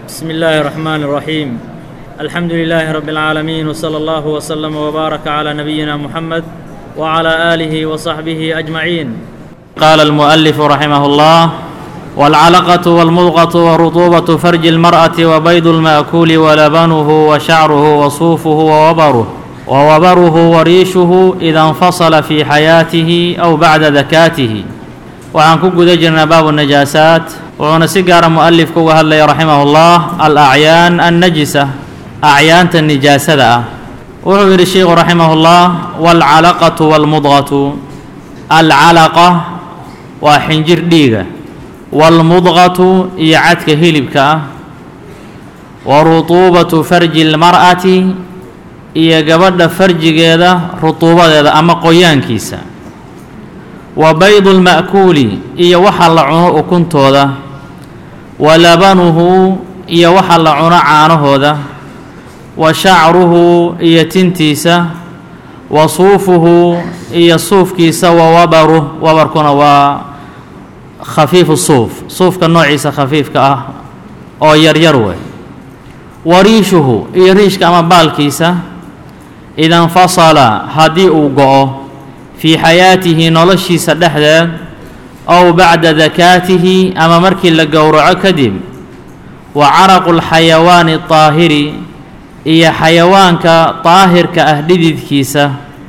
بسم الله الرحمن الرحيم الحمد لله رب العالمين وصلى الله وسلم وبارك على نبينا محمد وعلى آله وصحبه أجمعين قال المؤلف رحمه الله والعلقة والمضغة ورطوبة فرج المرأة وبيض المأكول ولبنه وشعره وصوفه ووبره ووبره وريشه إذا انفصل في حياته أو بعد ذكاته waxaan ku guda jirnaa baabu najaasaat wuxuuna si gaara mu'alifka uga hadlaya raximahullah alacyaan annajisa acyaanta nijaasada ah wuxuu yidhi sheikhu raximahullah waalcalaqatu waalmudqatu alcalaqa waa xinjir dhiiga waalmudqatu iyo cadka hilibka ah wa rutuubatu farji lmar'ati iyo gabadha farjigeeda rutuubadeeda ama qoyaankiisa wa baydu lma'kuuli iyo waxa la cuno ukuntooda wa labanuhu iyo waxa la cuno caanahooda wa shacruhu iyo tintiisa wa suufuhu iyo suufkiisa wa wabaruh wabarkuna waa khafiifu suuf suufka noociisa khafiifka ah oo yaryar wey wa riishuhu iyo riishka ama baalkiisa ida infasala haddii uu go-o fii xayaatihi noloshiisa dhexdeed ow bacda dakaatihi ama markii la gowraco kadib wa caraqu lxayawaani daahiri iyo xayawaanka daahirka ah dhididkiisa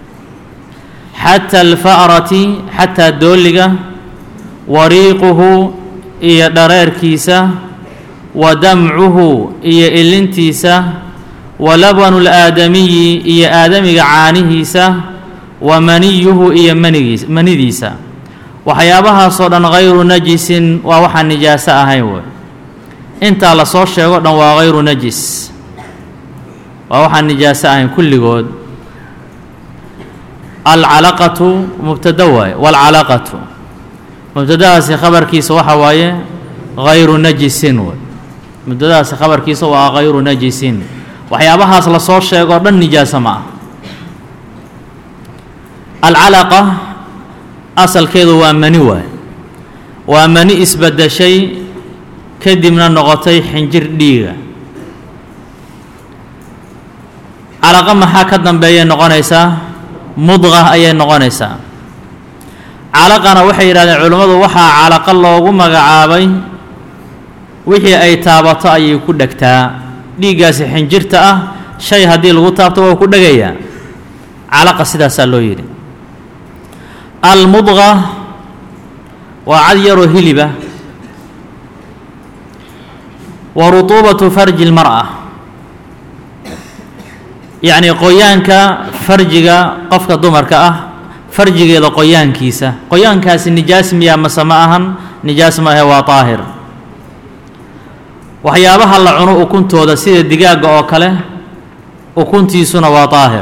xata alfa'rati xataa dooliga wa riiquhu iyo dhareerkiisa wa damcuhu iyo ilintiisa wa labanu laadamiyi iyo aadamiga caanihiisa wa maniyuhu iyo manigiis manidiisa waxyaabahaasoo dhan hayru najisin waa waxaan nijaaso ahayn wey intaa lasoo sheego dhan waa hayru najis waa waxaan nijaaso ahayn kulligood alcalaqatu mubtada waaye waalcalaqatu mubtadahaasi khabarkiisa waxa waaye hayru najisin wey mubtadahaasi khabarkiisa waa hayru najisin waxyaabahaas lasoo sheegoo dhan nijaaso ma ah alcalaqa asalkeedu waa mani waay waa mani isbedeshay kadibna noqotay xinjir dhiiga calaqa maxaa ka dambeeyay noqonaysaa mudqa ayay noqonaysaa calaqana waxay yidhahdeen culimmadu waxaa calaqa loogu magacaabay wixii ay taabato ayay ku dhegtaa dhiiggaasi xinjirta ah shay haddii lagu taabto waa ku dhegayaa calaqa sidaasaa loo yidhi almudqa waa cad yaroo hiliba wa rutuubatu farji lmar'a yacnii qoyaanka farjiga qofka dumarka ah farjigeeda qoyaankiisa qoyaankaasi nijaas miyaa mase ma ahan nijaas ma ahe waa daahir waxyaabaha la cuno ukuntooda sida digaagga oo kale ukuntiisuna waa daahir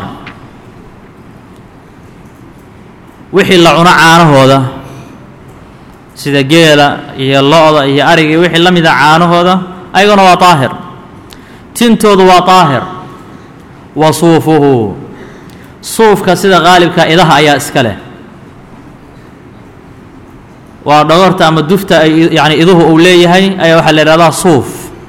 wixii la cuno caanahooda sida geela iyo lo-da iyo ariga wixii la mida caanahooda ayaguna waa daahir tintoodu waa daahir wa suufuhu suufka sida qaalibka idaha ayaa iska leh waa dhogorta ama dufta ay yacni iduhu uu leeyahay ayaa waxaa la yidhahdaa suuf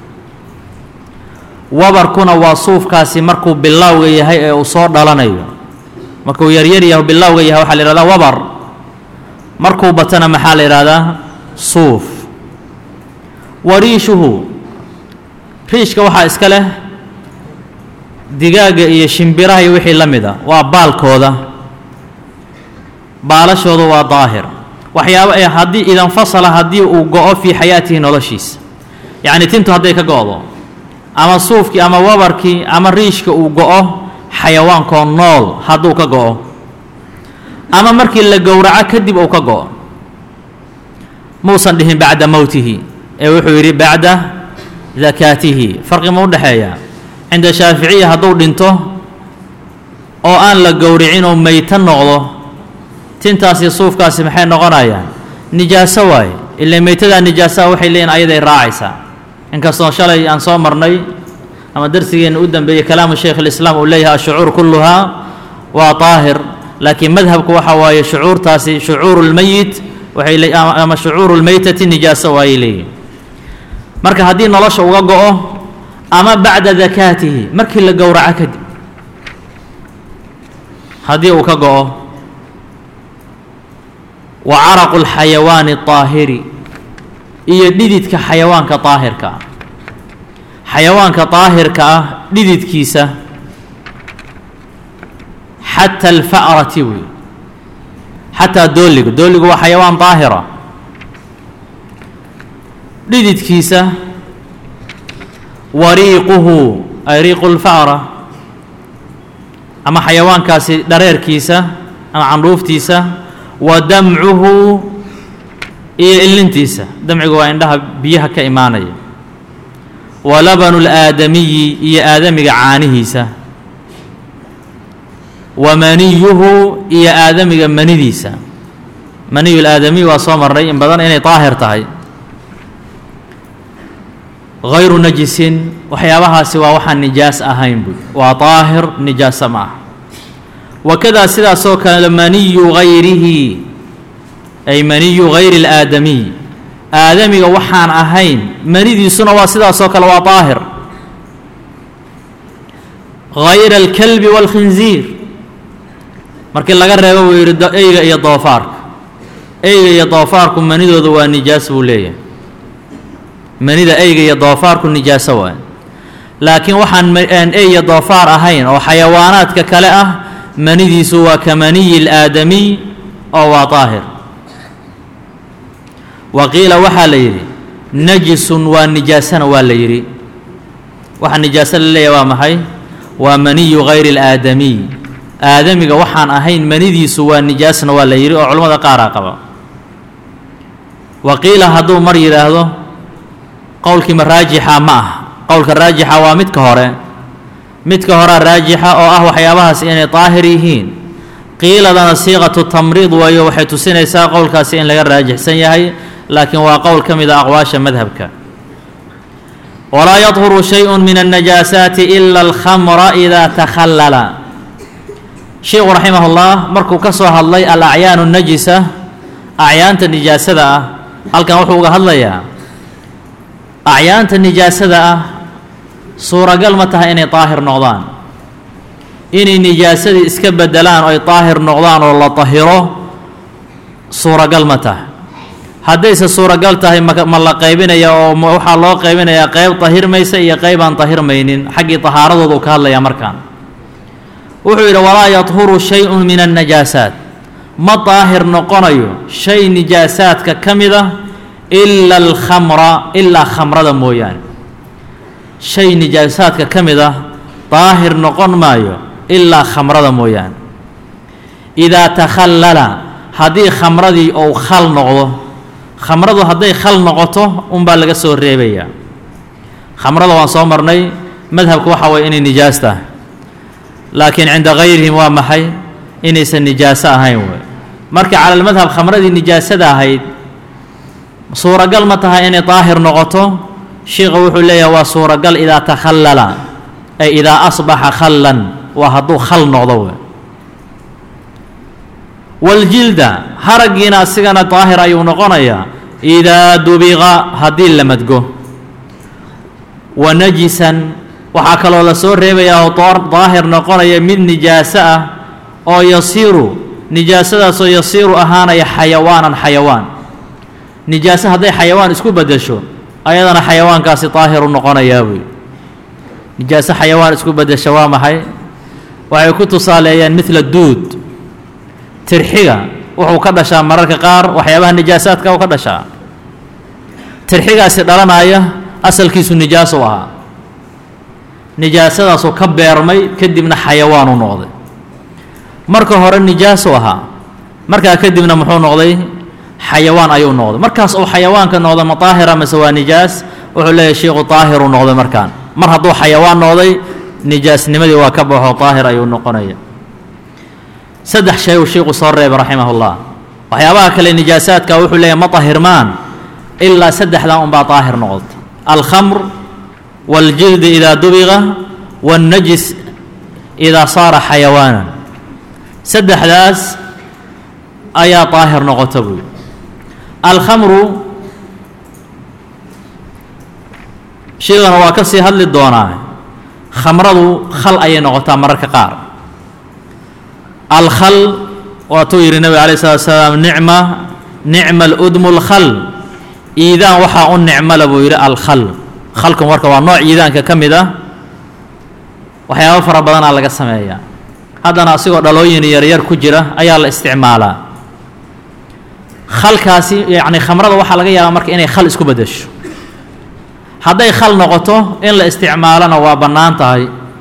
wabarkuna waa suufkaasi markuu bilowga yahay ee uu soo dhalanayo markuu yaryar yaho bilowga yahay waxaa la yihahdaa wabar markuu batana maxaa la yidhahdaa suuf wa riishuhu riishka waxaa iska leh digaagga iyo shimbiraha iyo wixii la mid a waa baalkooda baalashooda waa daahir waxyaaba ee haddii idanfasala haddii uu go-o fii xayaatihi noloshiisa yacni tintu hadday ka go-do ama suufkii ama wabarkii ama riishka uu go-o xayawaankoo nool hadduu ka go-o ama markii la gowraco kadib uu ka go-o muusan dhihin bacda mowtihi ee wuxuu yidhi bacda dakaatihi farqi ma u dhexeeya cinda shaaficiya hadduu dhinto oo aan la gowricin oo meyto noqdo tintaasi suufkaasi maxay noqonayaan nijaaso waaye ilaa meytadaa nijaasaha waxay leeyihin ayaday raacaysaa inkastoo shalay aan soo marnay ama darsigeenna u dambeeyey kalaamu shaykh alislaam uu leeyahay ashucuur kulluhaa waa daahir laakiin madhabku waxa waaye shucuurtaasi shucuuru lmeyit waxay le ama shucuuru lmeytati nijaaso waayay leeyihin marka haddii nolosha uga go-o ama bacda dakaatihi markii la gowraco kadib haddii uu ka go-o wa caraqu اlxayawaani الطaahiri iyo dhididka xayawaanka daahirka ah xayawaanka daahirka ah dhididkiisa xata alfa'rati wey xataa dooliga dooligu waa xayawaan daahira dhididkiisa wariiquhu ay riiqu lfa'ra ama xayawaankaasi dhareerkiisa ama candhuuftiisa wa damcuhu iyo illintiisa damcigu waa indhaha biyaha ka imaanaya wa labanu اlaadamiyi iyo aadamiga caanihiisa wa maniyuhu iyo aadamiga manidiisa maniyu laadamiy waa soo marnay in badan inay daahir tahay hayru najisin waxyaabahaasi waa waxaan nijaas ahayn buy waa daahir nijaasa ma ah wakadaa sidaasoo kale maniyu gayrihi ay maniyu gayri اlaadamiy aadamiga waxaan ahayn manidiisuna waa sidaasoo kale waa daahir gayra alkalbi wاlkhinziir markii laga reebo buu yidhi eyga iyo doofaarka eyga iyo doofaarku manidooda waa nijaas buu leeyahay manida eyga iyo doofaarku nijaaso waay laakiin waxaan ey iyo doofaar ahayn oo xayawaanaadka kale ah manidiisu waa ka maniyi اlaadamiy oo waa daahir wa qiila waxaa la yidhi najisun waa nijaasana waa la yidhi waxaa nijaaso la leeyahay waa maxay waa maniyu gayri اlaadamiy aadamiga waxaan ahayn manidiisu waa nijaasna waa la yidhi oo culimmada qaaraa qaba wa qiila hadduu mar yidhaahdo qowlkiima raajixa ma ah qowlka raajixa waa midka hore midka horea raajixa oo ah waxyaabahaas inay daahir yihiin qiiladana siiqatu tamriid waayo waxay tusinaysaa qowlkaasi in laga raajixsan yahay laakiin waa qowl ka mid a aqwaasha madhabka walaa yadhuru shayءu min الnajaasaati ila alkhamra ida takhallala sheikhu raximah اllah markuu ka soo hadlay alacyaanu najisa acyaanta nijaasada ah halkan wuxuu uga hadlayaa acyaanta nijaasada ah suuragal ma tahay inay daahir noqdaan inay nijaasadii iska bedelaan oo ay daahir noqdaan oo la dahiro suuragal ma tahay haddayse suuragal tahay ma ma la qaybinaya oo waxaa loo qaybinayaa qeyb dahirmaysa iyo qeyb aan dahirmaynin xaggii tahaaradooda uu ka hadlayaa markaan wuxuu yidhi walaa yadhuru shay-un min annajaasaat ma daahir noqonayo shay nijaasaadka ka mid a ila alkhamra ilaa khamrada mooyaane shay nijaasaadka ka mid ah daahir noqon maayo ilaa khamrada mooyaane idaa takhallala haddii khamradii ou khal noqdo khamradu hadday khal noqoto unbaa laga soo reebayaa khamrada waan soo marnay madhabku waxa waye inay nijaas tahay laakiin cinda gayrihim waa maxay inaysan nijaaso ahayn wey marka cala almadhab khamradii nijaasada ahayd suuragal ma tahay inay daahir noqoto sheikha wuxuu leeyahay waa suuragal idaa takhallala ay idaa asbaxa khallan waa hadduu khal noqdo wey waljilda haraggiina asigana daahir ayuu noqonayaa idaa dubiqa haddii la madgo wa najisan waxaa kaloo la soo reebayaa oo daahir noqonaya mid nijaaso ah oo yasiiru nijaasadaasoo yasiiru ahaanaya xayawaanan xayawaan nijaaso hadday xayawaan isku beddesho ayadana xayawaankaasi daahiru noqonayaa buy nijaaso xayawaan isku beddesha waa maxay waxay ku tusaaleeyeen midla duud tirxiga wuxuu ka dhashaa mararka qaar waxyaabaha nijaasaadka u ka dhashaa tirxigaasi dhalanaya asalkiisu nijaaso ahaa nijaasadaasoo ka beermay kadibna xayawaan u noqday marka hore nijaaso ahaa markaa kadibna muxuu noqday xayawaan ayuu noqday markaas uu xayawaanka noqda ma daahira mase waa nijaas wuxuu leeyahay sheikhu daahiru noqday markaan mar hadduu xayawaan noqday nijaasnimadii waa ka baxo daahir ayuu noqonaya saddex shay uu sheikhu soo reebay raximah ullah waxyaabaha kale nijaasaadka wuxuu leeyahay ma dahirmaan ilaa saddexdan unbaa daahir noqota alkhamr waاljildi idaa dubiqa waاnnajis idaa saara xayawaanan saddexdaas ayaa daahir noqota buuyi alkhamru sheegana waa ka sii hadli doonaa khamradu khal ayay noqotaa mararka qaar alkhal waatuu yidhi nebiga alayh salatu salaam nicma nicma aludmu lkhal iidaan waxaa u nicmala buu yidhi alkhal khalkan marka waa nooc iidaanka ka mid ah waxyaabo fara badanaa laga sameeyaa haddana asigoo dhalooyin yaryar ku jira ayaa la isticmaalaa khalkaasi yacni khamrada waxaa laga yaabaa marka inay khal isku beddesho hadday khal noqoto in la isticmaalona waa bannaan tahay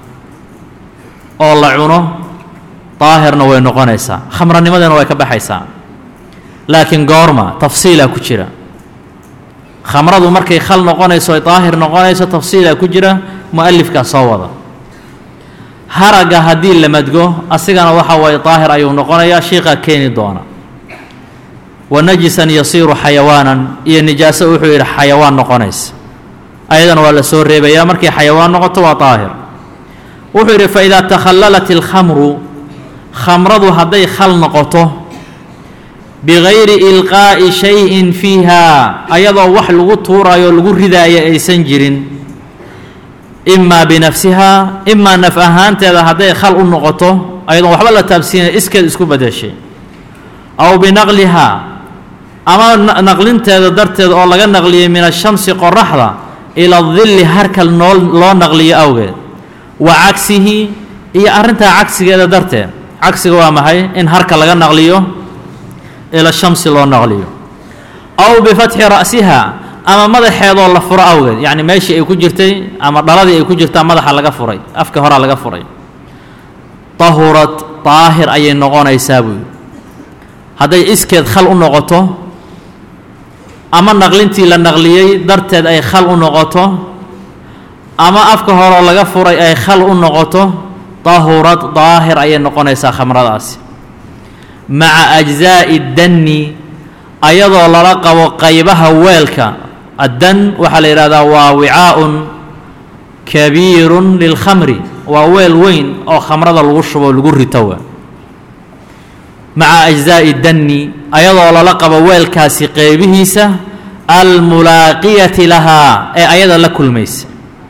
oo la cuno daahirna way noqonaysaa khamranimadana way ka baxaysaa laakiin goorma tafsiilaa ku jira khamradu markay khal noqonayso ay daahir noqonayso tafsiilaa ku jira mu'alifkaa soo wada haragga haddii la madgo asigana waxa waaye daahir ayuu noqonayaa shiiqaa keeni doona wa najisan yasiiru xayawaanan iyo nijaaso wuxuu yidhi xayawaan noqonaysa ayadana waa la soo reebayaa markay xayawaan noqoto waa daahir wuxuu yidhi fa idaa takhallalat ilkhamru khamradu hadday khal noqoto bigayri ilqaa'i shayin fiiha ayadoo wax lagu tuurayo lagu ridaayo aysan jirin imaa binafsihaa imaa naf ahaanteeda hadday khal u noqoto ayadoon waxba la taabsiinay iskeed isku bedeshay aw binaqlihaa ama naqlinteeda darteed oo laga naqliyey min ashamsi qoraxda ila dilli harkal noo loo naqliyo awgeed wa cagsihi iyo arrintaa cagsigeeda darteed cagsiga waa maxay in harka laga naqliyo ila shamsi loo naqliyo aw bifatxi ra'siha ama madaxeedoo la furo awgeed yacni meeshii ay ku jirtay ama dhaladii ay ku jirtaa madaxa laga furay afka horaa laga furay tahurad daahir ayay noqonaysaa buuyi hadday iskeed khal u noqoto ama naqlintii la naqliyey darteed ay khal u noqoto ama afka horoo laga furay ay khal u noqoto tahurad daahir ayay noqonaysaa khamradaasi maca ajzaa'i danni ayadoo lala qabo qaybaha weelka addan waxaa la yidhahdaa waa wicaa'un kabiirun lilkhamri waa weel weyn oo khamrada lagu shubo lagu rito maca ajzaa'i danni ayadoo lala qabo weelkaasi qeybihiisa almulaaqiyati lahaa ee ayada la kulmaysa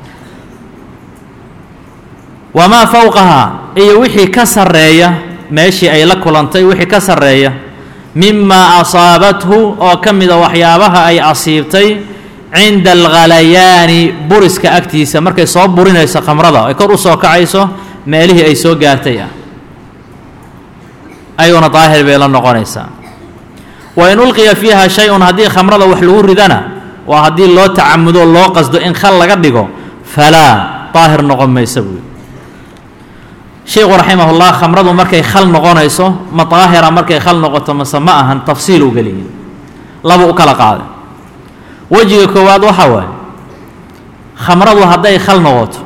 wamaa fowqahaa iyo wixii ka sarreeya meeshii ay la kulantay wixii ka sarreeya mimaa asaabathu oo ka mida waxyaabaha ay asiibtay cinda alghalayaani buriska agtiisa markay soo burinayso khamrada ay kor u soo kacayso meelihii ay soo gaartay ah ayuuna daahir bay la noqonaysaa wa in ulqiya fiiha shay-un haddii khamrada wax lagu ridana waa haddii loo tacamudo loo qasdo in khal laga dhigo falaa daahir noqon maysa buui sheikhu raximahullah khamradu markay khal noqonayso ma daahira markay khal noqoto mase ma ahan tafsiil u geliyay laba u kala qaaday wejiga koowaad waxaa waaye khamradu hadday khal noqoto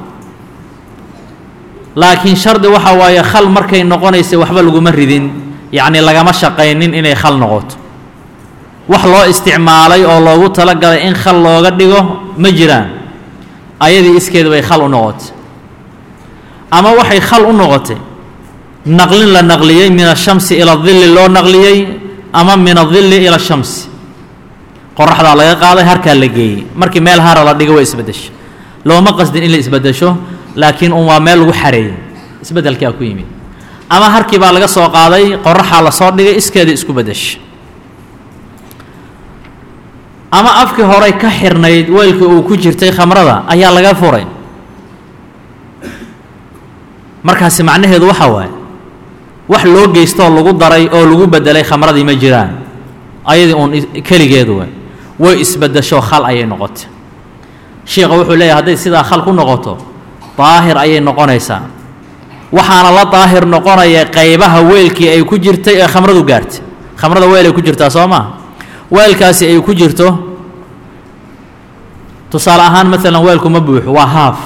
laakiin shardi waxa waaye khal markay noqonaysa waxba laguma ridin yacni lagama shaqaynin inay khal noqoto wax loo isticmaalay oo loogu talagalay in khal looga dhigo ma jiraan ayadii iskeeda bay khal u noqotay ama waxay khal u noqotay naqlin la naqliyey min ashamsi ila dilli loo naqliyey ama min adilli ila shamsi qoraxdaa laga qaaday harkaa la geeyey markii meel hara la dhigo way isbeddesho looma qasdin in la isbeddesho laakiin un waa meel lagu xareeyey isbeddelkaa ku yimid ama harkii baa laga soo qaaday qoraxaa lasoo dhigay iskeeda isku beddesha ama afkii horey ka xirnayd weelkii uu ku jirtay khamrada ayaa laga furay markaasi macnaheedu waxaa waaye wax loo geystoo lagu daray oo lagu beddelay khamradii ma jiraan ayadii uun keligeedu waay way isbeddesho khal ayay noqotay sheikha wuxuu leeyahay hadday sidaa khal ku noqoto daahir ayay noqonaysaa waxaana la daahir noqonaya qaybaha weelkii ay ku jirtay ee khamradu gaartay khamrada weel ay ku jirtaa soo maa weelkaasi ay ku jirto tusaale ahaan maalan weelku ma buuxo waa haaf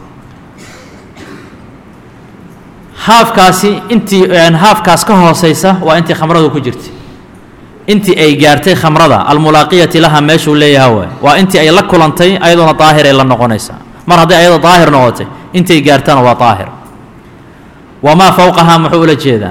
haafkaasi intii haafkaas ka hooseysa waa intii khamradu ku jirtay intii ay gaartay khamrada almulaaqiyati laha meeshuu leeyaha waay waa intii ay la kulantay ayadoona daahiray la noqonaysaa mar hadday ayadoo daahir noqotay intay gaartana waa daahir wamaa fowqahaa muxuu ula jeedaa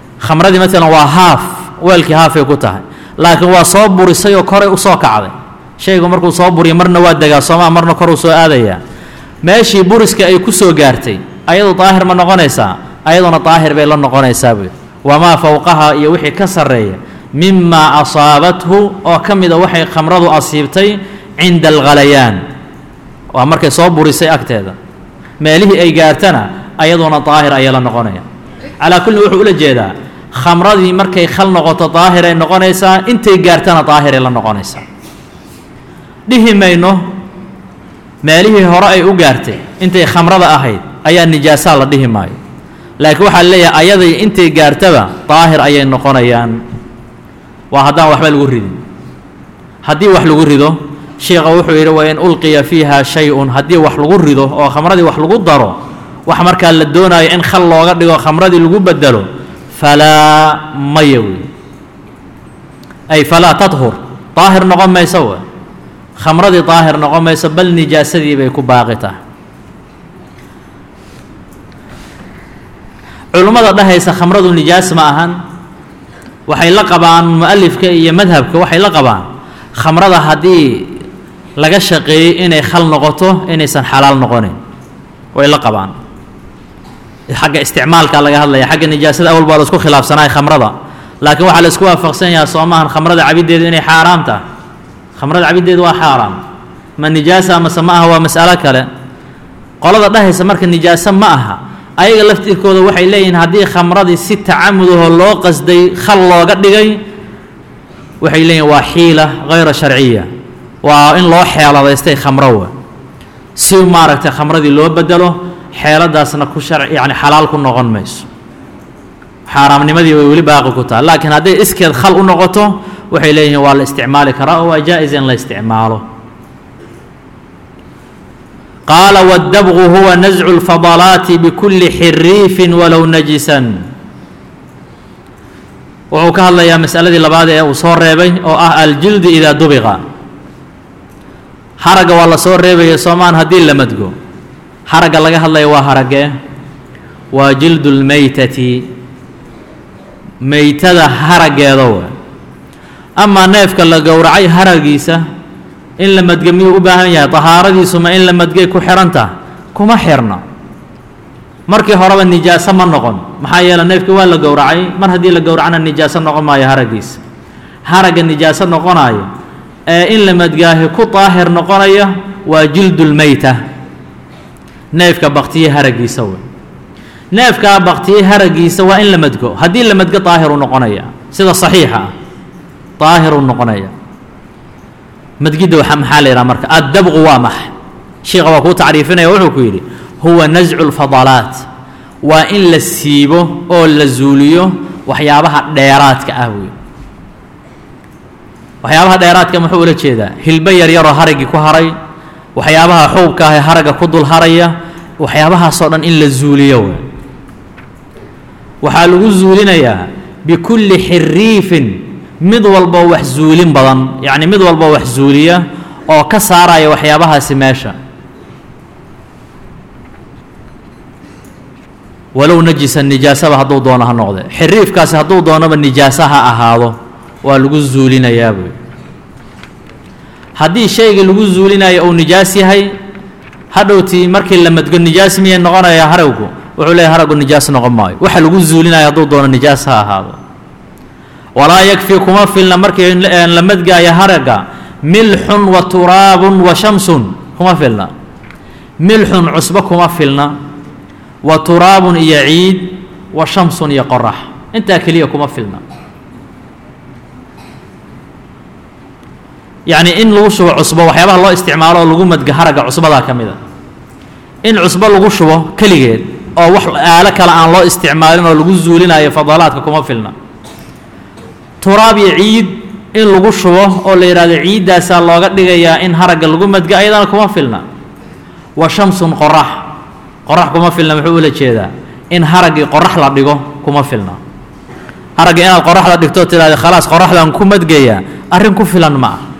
khamradii maalan waa haaf weelkii haafay ku tahay laakiin waa soo burisay oo koray usoo kacday shaygu markuu soo buriyo marna waa degaa soomaa marna koruu soo aadayaa meeshii buriska ay ku soo gaartay ayadu daahir ma noqonaysaa ayaduna daahir bay la noqonaysaa buy wamaa fowqaha iyo wixii ka sarreeya mimaa asaabathu oo ka mida waxay khamradu asiibtay cinda alghalayaan waa markay soo burisay agteeda meelihii ay gaartana ayaduna daahir ayay la noqonaya calaa kullin wuxuu ula jeedaa khamradii markay khal noqoto daahiray noqonaysaa intay gaartana daahiray la noqonaysaa dhihi mayno meelihii hore ay u gaartay intay khamrada ahayd ayaa nijaasaa la dhihi maayo laakiin waxaa leeyahay ayaday intay gaartaba daahir ayay noqonayaan waa haddaan waxba lagu ridin haddii wax lagu rido sheikha wuxuu yidhi wa in ulqiya fiiha shay-un haddii wax lagu rido oo khamradii wax lagu daro wax markaa la doonayo in khal looga dhigo khamradii lagu bedelo falaa maya wey ay falaa tadhur daahir noqon mayso w khamradii daahir noqon mayso bal nijaasadii bay ku baaqi tahay culummada dhahaysa khamradu nijaas ma ahan waxay la qabaan mu'alifka iyo madhabka waxay la qabaan khamrada haddii laga shaqeeyey inay khal noqoto inaysan xalaal noqonin way la qabaan xagga isticmaalka laga hadlaya xagga nijaasada awal baa la isku khilaafsanaay khamrada laakiin waxaa la isku waafaqsan yahay soo maahan khamrada cabiddeedu inay xaaraam tahay khamrada cabiddeedu waa xaaraam ma nijaasa mase ma aha waa mas'alo kale qolada dhahaysa marka nijaaso ma aha ayaga laftirkooda waxay leeyihiin haddii khamradii si tacamudahoo loo qasday khal looga dhigay waxay leeyihin waa xiila hayra sharciya waa in loo xeeladaystay khamro wa si maaragtay khamradii loo bedelo xeeladaasna ku shar yacni xalaal ku noqon mayso xaaraamnimadii way weli baaqi ku tahay laakiin hadday iskeed khal u noqoto waxay leeyihiin waa la isticmaali karaa oo waa jaa-is in la isticmaalo qaala waddabqu huwa nascu lfadalaati bikulli xiriifin walow najisan wuxuu ka hadlayaa masaladii labaad ee uu soo reebay oo ah aljildu idaa dubiqa haragga waa la soo reebaya soomaan haddii la madgo haragga laga hadlaya waa haragee waa jildu lmeytati meytada haraggeeda wa amaa neefka la gowracay haragiisa in la madga miyuu u baahan yahay tahaaradiisuma in la madgay ku xihantah kuma xirna markii horeba nijaaso ma noqon maxaa yeele neefkii waa la gowracay mar haddii la gowracana nijaaso noqon maayo haraggiisa haragga nijaaso noqonayo ee in la madgaahi ku daahir noqonaya waa jildulmeyta neefka baktiye haraggiisa wey neefkaa baktiye haraggiisa waa in la madgo haddii la madgo daahiruu noqonaya sida saxiixa ah daahiruu noqonaya madgidda waxa maxaa la yidhaha marka addabqu waa max sheikha waa kuu tacriifinaya wuxuu ku yidhi huwa nascu lfadalaat waa in la siibo oo la zuuliyo waxyaabaha dheeraadka ah wey waxyaabaha dheeraadka muxuu ula jeedaa hilbo yaryaroo haraggii ku haray waxyaabaha xuubka ah ee haragga ku dul haraya waxyaabahaasoo dhan in la zuuliyo wey waxaa lagu zuulinayaa bikulli xiriifin mid walboo wax zuulin badan yacni mid walboo wax zuuliya oo ka saaraya waxyaabahaasi meesha walow najisa nijaasaba hadduu doono ha noqde xiriifkaasi hadduu doonoba nijaasa ha ahaado waa lagu zuulinayaa buy haddii shaygii lagu zuulinayo uu nijaas yahay hadhowtii markii la madgo nijaas miyay noqonayaa haraggu wuxuu leeyahy haraggu nijaas noqon maayo waxa lagu zuulinayo hadduu doono nijaas ha ahaado walaa yakfi kuma filna markii la madgaayo haragga milxun wa turaabun wa shamsun kuma filna milxun cusbo kuma filna wa turaabun iyo ciid wa shamsun iyo qorax intaa keliya kuma filna yacni in lagu shubo cusbo waxyaabaha loo isticmaalo oo lagu madga haragga cusbadaa ka mid a in cusbo lagu shubo keligeed oo wax aalo kale aan loo isticmaalin oo lagu zuulinayo fadalaadka kuma filna turaab iyo ciid in lagu shubo oo la yidhahdo ciiddaasaa looga dhigayaa in haragga lagu madga ayadana kuma filna wa shamsun qorax qorax kuma filna muxuu ula jeedaa in haraggii qorax la dhigo kuma filna haragga inaad qoraxda dhigto tidhahda khalaas qoraxdan ku madgayaa arrin ku filan ma ah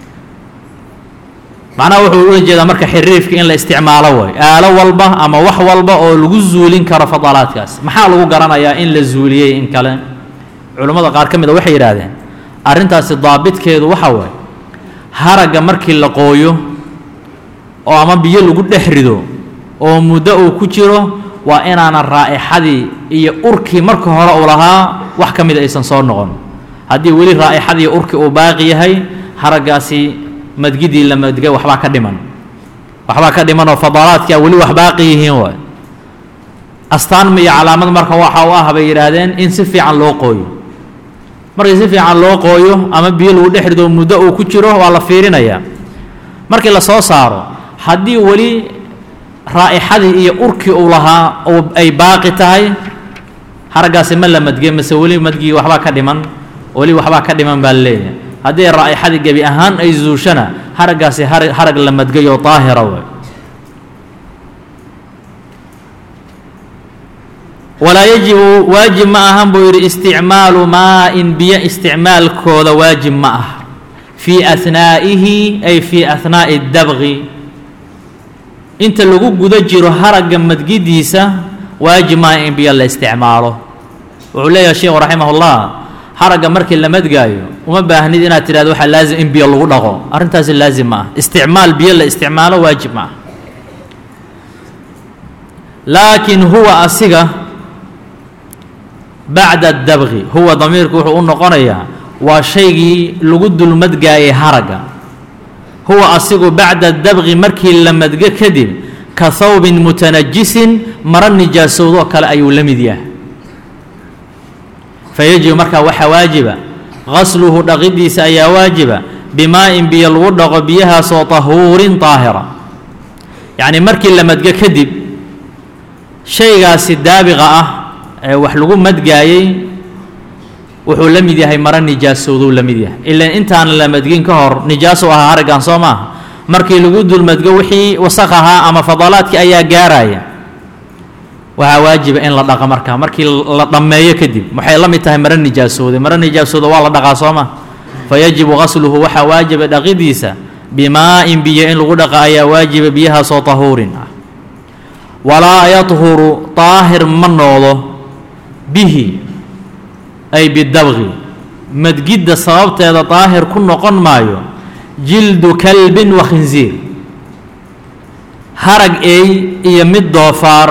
macnaha wuxuu ula jeedaa marka xiriifka in la isticmaalo way aalo walba ama wax walba oo lagu zuulin karo fadalaadkaas maxaa lagu garanayaa in la zuuliyey in kale culummada qaar ka mid a waxay yidhaahdeen arrintaasi daabitkeedu waxa waaye haragga markii la qooyo oo ama biyo lagu dhex rido oo muddo uu ku jiro waa inaanan raa'ixadii iyo urkii marka hore uu lahaa wax ka mida aysan soo noqon haddii weli raa'ixadii urkii uu baaqi yahay haraggaasi madgidii la madgay waxbaa ka dhiman waxbaa ka dhiman oo fadaalaadkia weli wax baaqi yihiin waay astaan iyo calaamad marka waxa u ah bay yidhaahdeen in si fiican loo qooyo markii si fiican loo qooyo ama biyo lagu dhex rido muddo uu ku jiro waa la fiirinayaa markii la soo saaro haddii weli raa'ixadii iyo urkii uu lahaa ay baaqi tahay haraggaasi ma la madge mase weli madgii waxbaa ka dhiman weli waxbaa ka dhiman baa laleeyahay haddii raa'ixadii gebi ahaan ay zuushana haraggaasi harag la madgayoo daahira way walaa yajibu waajib ma ahan buu yidhi isticmaalu maa-in biyo isticmaalkooda waajib ma ah fii ahnaa'ihi ay fii ahnaa'i dabqi inta lagu guda jiro haragga madgidiisa waajib maaha in biyo la isticmaalo wuxuu leeyahay sheikhu raximahullah haragga markii la madgaayo uma baahnid inaad tidhahdo waxaa laazim in biyo lagu dhaqo arrintaasi laazim ma ah isticmaal biyo la isticmaalo waajib ma ah laakiin huwa asiga bacda dabqi huwa damiirku wuxuu u noqonayaa waa shaygii lagu dulmadgaayay haragga huwa asigu bacda dabqi markii la madgo kadib ka hawbin mutanajisin maro nijaasowdoo kale ayuu la mid yahay fayajibu markaa waxaa waajiba qasluhu dhaqidiisa ayaa waajiba bimaa-in biyo lagu dhaqo biyahaasoo tahuurin daahira yacnii markii la madgo kadib shaygaasi daabiqa ah ee wax lagu madgaayey wuxuu la mid yahay maro nijaasowduu la mid yahay ilan intaan la madgin ka hor nijaaso ahaa haraggan soo maaha markii lagu dulmadgo wixii wasaq ahaa ama fadalaadkii ayaa gaaraya waxaa waajiba in la dhaqa markaa markii la dhammeeyo kadib waxay la mid tahay maro nijaasooday maro nijaasooda waa la dhaqaa soo ma fa yajibu qasluhu waxaa waajiba dhaqidiisa bimaa-in biyo in lagu dhaqa ayaa waajiba biyahaasoo tahuurin ah walaa yadhuru daahir ma noqdo bihi ay bidabqi madgidda sababteeda daahir ku noqon maayo jildu kalbin wa khinsiir harag eey iyo mid doofaar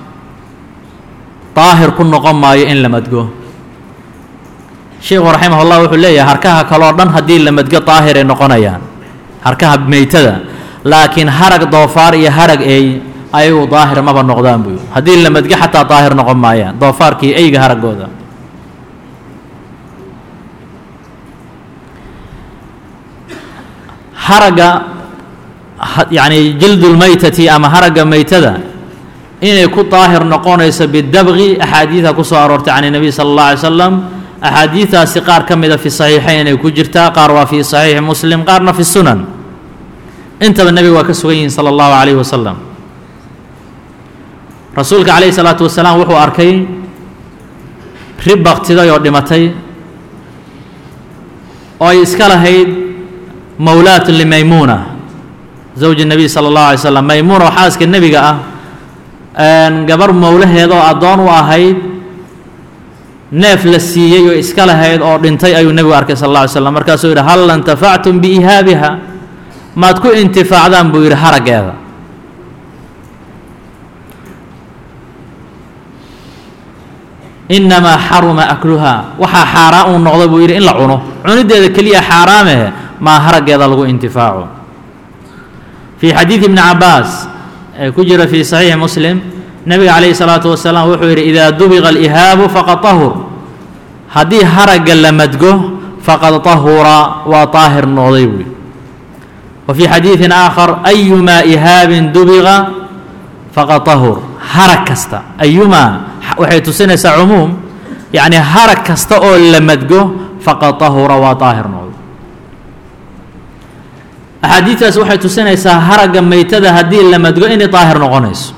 daahir ku noqon maayo in la madgo sheikhu raximah llah wuxuu leeyahay harkaha kaloo dhan haddii la madgo daahiray noqonayaan harkaha meytada laakiin harag doofaar iyo harag eey ayagu daahir maba noqdaan buu haddii la madgo xataa daahir noqon maayaan doofaarkii eyga haraggooda haragga yacni jildulmaytati ama haragga meytada inay ku daahir noqonayso bidabqi axaadiida ku soo aroortay can nebiy sala allah alay slam axaadiidaasi qaar ka mida fi saxiixayn ay ku jirtaa qaar waa fi saxiixi muslim qaarna fi sunan intaba nebiga waa ka sugan yihiin sala allahu calayhi wasalam rasuulka calayhi salaatu wasalaam wuxuu arkay rib baktiday oo dhimatay oo ay iska lahayd mawlaatun limaymuuna zawji nebiy sala allahu alay slam maymuuna oo xaaska nebiga ah gabar mowlaheeda oo addoon u ahayd neef la siiyey oo iska lahayd oo dhintay ayuu nebigu arkay sal alla alay slam markaasuu yidhi hal intafactum biihaabiha maad ku intifaacdaan buu yidhi haraggeeda innamaa xaruma akluhaa waxaa xaaraan uu noqda buu yidhi in la cuno cunideeda keliya xaaraamehe maa haraggeeda lagu intifaaco fii xadiidi ibni cabaas ee ku jira fii saxiixi muslim nebiga calayhi salaatu wasalaam wuxuu yidhi idaa dubiqa alihaabu faqad tahur haddii haragga la madgo faqad tahura waa daahir noqday buu yidhi wa fii xadiidin aakhar ayumaa ihaabin dubiqa faqad tahur harag kasta ayumaa waxay tusinaysaa cumuum yacni harag kasta oo la madgo faqad tahura waa daahir noqday axaadiidtaas waxay tusinaysaa haragga meytada haddii la madgo inay daahir noqonayso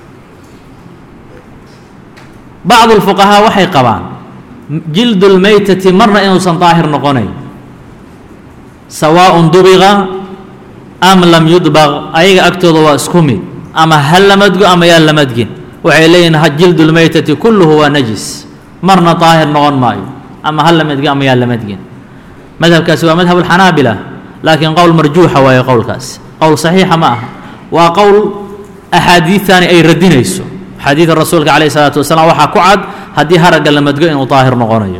bacdu lfuqahaa waxay qabaan jildu lmeytati marna inuusan daahir noqonayn sawaaءun dubiqa am lam yudbaq ayaga agtooda waa isku mid ama ha la madgo ama yaa la madgin waxay leeyihin jildu lmeytati kulluhu waa najis marna daahir noqon maayo ama ha la madgo ama yaa la madgin madhabkaasi waa madhab alxanaabila laakiin qowl marjuuxa waaye qowlkaasi qowl saxiixa ma aha waa qowl axaadiidtani ay radinayso axaadiida rasuulka calayh isalaatu wasalaam waxaa ku cad haddii haragga la madgo inuu daahir noqonayo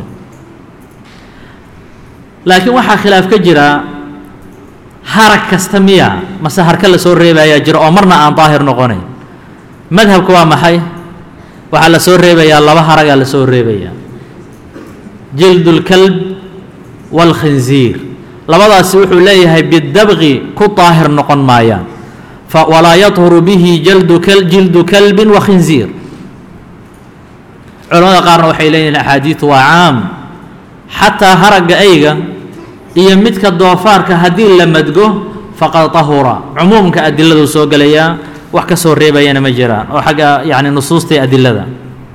laakiin waxaa khilaaf ka jira harag kasta miya mase harka la soo reebayaa jira oo marna aan daahir noqonayn madhabka waa maxay waxaa la soo reebayaa laba haragaa la soo reebayaa jild اlkalb wاlkhinziir labadaasi wuxuu leeyahay bidabqi ku daahir noqon maayaan walaa yadhuru bihi jaldu jildu kalbin wa khinziir culamada qaarna waxay leeyihin axaadiidu waa caam xataa haragga ayga iyo midka doofaarka haddii la madgo faqad tahura cumuumka adiladu soo gelayaa wax ka soo reebayana ma jiraan oo xagga yani nusuustay adilada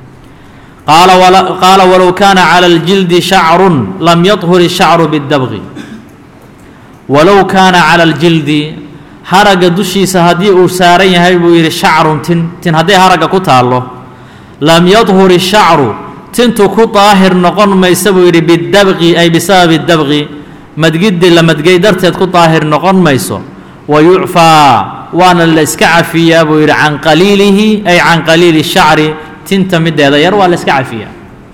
qaala walow kaana calى اljildi shacru lam yadhur الshacru bاdabqi walow kaana calى اljildi haragga dushiisa haddii uu saaran yahay buu yidhi shacrun tin tin hadday haragga ku taallo lam yadhur الshacru tintu ku daahir noqon maysa buu yidhi bidabqi ay bisababi dabqi madgiddi la madgay darteed ku daahir noqon mayso wa yucfaa waana la iska cafiyaa buu yidhi can qaliilihi ay can qaliili shacri tinta mideeda yar waa la iska cafiyaa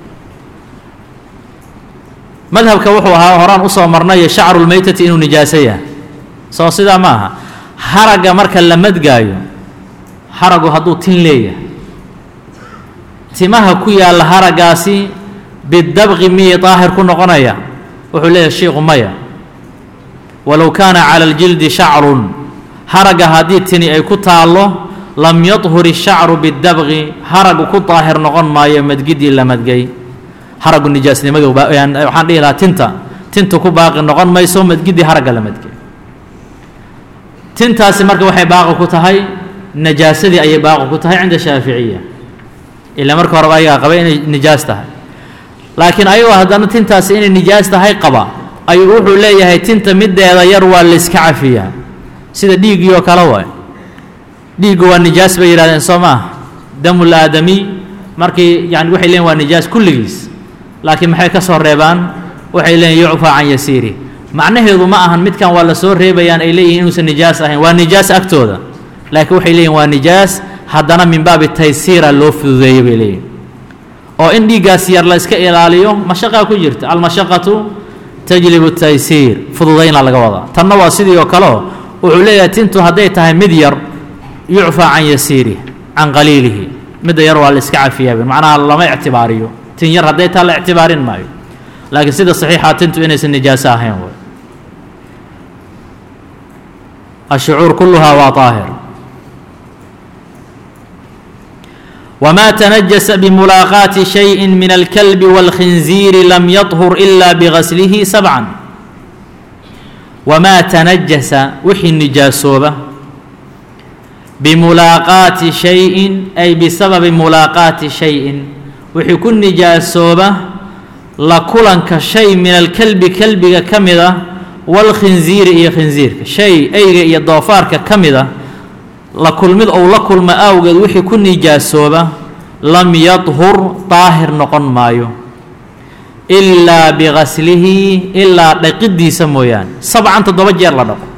madhabka wuxuu ahaa horaan usoo marnayo shacru lmeytati inuu nijaaso yahay soo sidaa ma aha haragga marka la madgaayo haragu hadduu tin leeyahay timaha ku yaalla haraggaasi bidabqi miyay daahir ku noqonaya wuxuu leeyahay shiiku maya walow kaana cala aljildi shacrun haragga haddii tini ay ku taallo lam yadhur ishacru bidabqi haragu ku daahir noqon maayo madgidii la madgay haragu nijaasnimadu waxaan dhihi lahaa tinta tinta ku baaqi noqon mayso madgidii haragga la madgay tintaasi marka waxay baaqi ku tahay najaasadii ayay baaqi ku tahay cinda shaaficiya ilaa marka horeba ayagaa qaba inay nijaas tahay laakiin ayagoo haddana tintaasi inay nijaas tahay qaba ayuu wuxuu leeyahay tinta mideeda yar waa la iska cafiyaa sida dhiiggii oo kale waay dhiiggu waa nijaas bay yidhahdeen soo maaha damul aadamiy markii yani waxay leeyiin waa nijaas kulligiis laakiin maxay ka soo reebaan waxay leeyiin yucfaa can yasiiri macnaheedu ma ahan midkan waa la soo reebayaan ay leeyihin inuusan nijaas ahayn waa nijaas agtooda laakiin waxay leeyihin waa nijaas haddana min baabi taysiira loo fududeeyo bay leeyihin oo in dhiiggaas yar la iska ilaaliyo mashaqaa ku jirta almashaqatu tajlibu taysiir fududayna laga wadaa tanna waa sidii oo kaleo wuxuu leeyahay tintu hadday tahay mid yar yucfaa can yasiirih can qaliilihi midda yar waa la iska cafiyaa macnaha lama ictibaariyo tin yar hadday taa la ictibaarin maayo laakiin sida saxiixa tintu inaysan nijaaso ahayn way ashucuur kulluhaa waa daahir wma تنجس بمuلاaqاaةi شhayءi min الكلب والkhinزيir lam yطhur إla bغaslihi سبعا wmaa تنajasa wixii nijaasooba bimulaaqaati شhayءi ay bisababi mulaaqaati شhayءin wixii ku nijaasooba la kulanka shay min alkelbi kelbiga ka mid a wاlkhinziiri iyo khinziirka shay eyga iyo doofaarka ka mid a la kulmid ou la kulma awgeed wixii ku nijaasooba lam yadhur daahir noqon maayo ilaa bigaslihi ilaa dhaqidiisa mooyaane sabcan toddoba jeer la dhaqo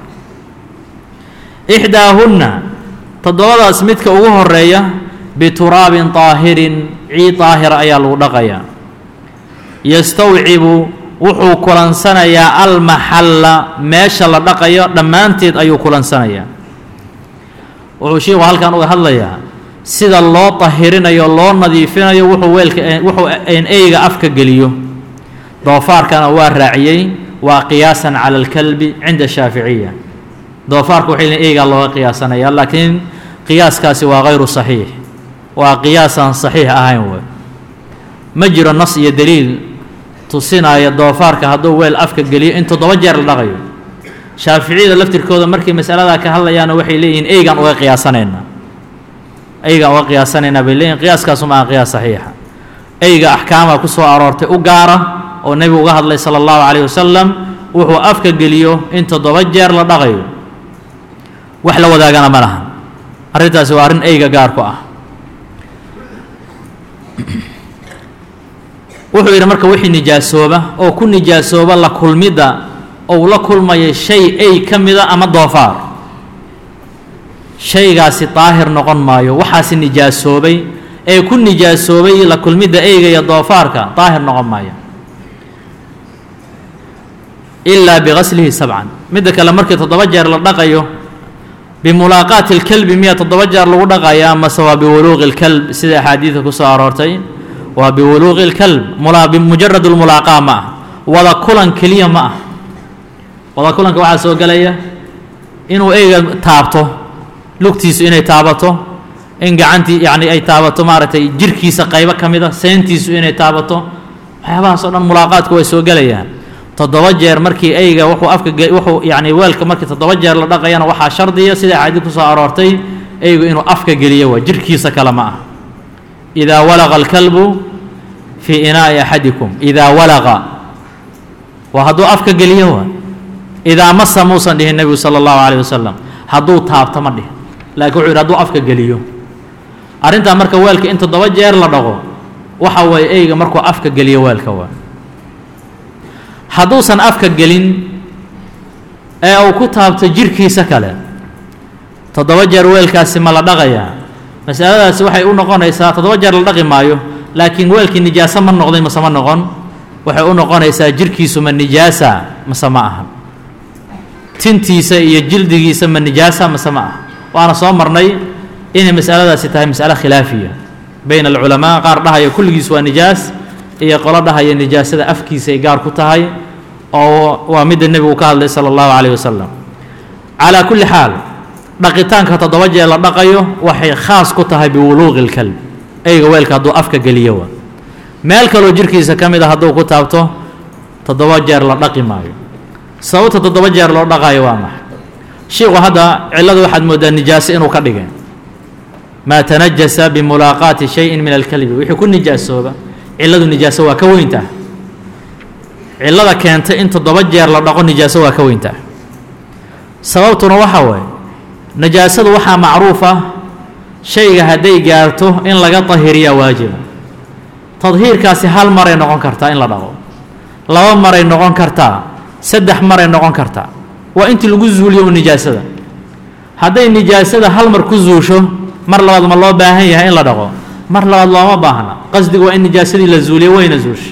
ixdaahunna toddobadaas midka ugu horeeya bituraabin daahirin ciid daahira ayaa lagu dhaqayaa yastawcibu wuxuu kulansanayaa almaxalla meesha la dhaqayo dhammaanteed ayuu kulansanayaa wuxuu sheikhu halkan uga hadlayaa sida loo tahirinayo loo nadiifinayo wuxuu weelka wuxuu eyga afka geliyo doofaarkana waa raaciyey waa qiyaasan cala alkalbi cinda shaaficiya doofaarka waxay leeyiin eygaa looga qiyaasanaya laakiin qiyaaskaasi waa hayru saxiix waa qiyaasaan saxiix ahayn wey ma jiro nas iyo daliil tusinaya doofaarka hadduu weel afka geliyo in toddoba jeer la dhaqayo shaaficiyada laftirkooda markay masaladaa ka hadlayaana waxay leeyihiin eygaan uga qiyaasanaynaa eygaan uga qiyaasanaynaa bay leeyihin qiyaaskaasuma aha qiyaas saxiixa eyga axkaama ku soo aroortay u gaara oo nebigu uga hadlay sala allahu calayh wasalam wuxuu afka geliyo in toddoba jeer la dhaqayo wax la wadaagana ma laha arrintaasi waa arrin eyga gaarku ah wuxuu yidhi marka wixii nijaasooba oo ku nijaasooba la kulmidda ou la kulmayo shay ay ka mida ama doofaar shaygaasi daahir noqon maayo waxaasi nijaasoobay ee ku nijaasoobay la kulmidda eyga iyo doofaarka daahir noqon maayo ilaa bigaslihi sabcan midda kale markii toddoba jeer la dhaqayo bimulaaqaati اlkelbi miya toddoba jeer lagu dhaqaya amase waa biwuluuqi اlkelb sida axaadiidka ku soo aroortay waa biwuluuqi اlkelb mujarad اlmulaaqaa ma ah wada kulan keliya ma ah wada kulanka waxaa soo gelaya inuu eyga taabto lugtiisu inay taabato in gacantii yani ay taabato maaragtay jirkiisa qaybo ka mida seentiisu inay taabato waxyaabahaas o dhan mulaaqaadku way soo gelayaan toddoba jeer markii eyga wuxuu afka wuxuu yani weelka markii toddoba jeer la dhaqayana waxaa shardiya sida axaadiid ku soo aroortay eygu inuu afka geliyo waa jirkiisa kale ma ah idaa walaqa alkalbu fii inaa'i axadikum idaa walaqa waa hadduu afka geliyo waa idaa masa muusan dhihin nebigu sala allahu calayh wasalam hadduu taabto ma dhihin laakiin wuxuu yidhi hadduu afka geliyo arrintaa marka weelka in toddoba jeer la dhaqo waxa weeye eyga markuu afka geliyo weelka waa hadduusan afka gelin ee uu ku taabto jirkiisa kale toddoba jeer weelkaasi ma la dhaqayaa masaladaasi waxay u noqonaysaa toddoba jeer la dhaqi maayo laakiin weelkii nijaaso ma noqday mase ma noqon waxay u noqonaysaa jirkiisu ma nijaasa mase ma aha tintiisa iyo jildigiisa ma nijaasa mase ma aha waana soo marnay inay masaladaasi tahay mas'alo khilaafiya bayna alculamaa qaar dhahaya kulligiis waa nijaas iyo qolo dhahaya nijaasada afkiisa ay gaar ku tahay oo waa midda nebigu ka hadlay sala allahu calayh wasalam calaa kulli xaal dhaqitaanka toddoba jeer la dhaqayo waxay khaas ku tahay biwuluuqi lkalb eyga weelka hadduu afka geliyo wa meel kaloo jirkiisa ka mid a hadduu ku taabto toddoba jeer la dhaqi maayo sababta toddoba jeer loo dhaqaayo waa maxay shiiku hadda cillada waxaad mooddaa nijaaso inuu ka dhigay maa tanajasa bimulaaqaati shayin min alkalbi wixii ku nijaasooba cilladu nijaaso waa ka weyntaa cillada keenta in toddoba jeer la dhaqo nijaaso waa ka weyntaa sababtuna waxaa waaye najaasadu waxaa macruuf ah shayga hadday gaarto in laga dahiriyaa waajiba tadhiirkaasi hal maray noqon kartaa in la dhaqo laba maray noqon kartaa saddex maray noqon kartaa waa intii lagu zuuliyo u nijaasada hadday nijaasada hal mar ku zuusho mar labaad ma loo baahan yahay in la dhaqo mar labaad looma baahna qasdigu waa in nijaasadii la zuuliyo wayna zuusha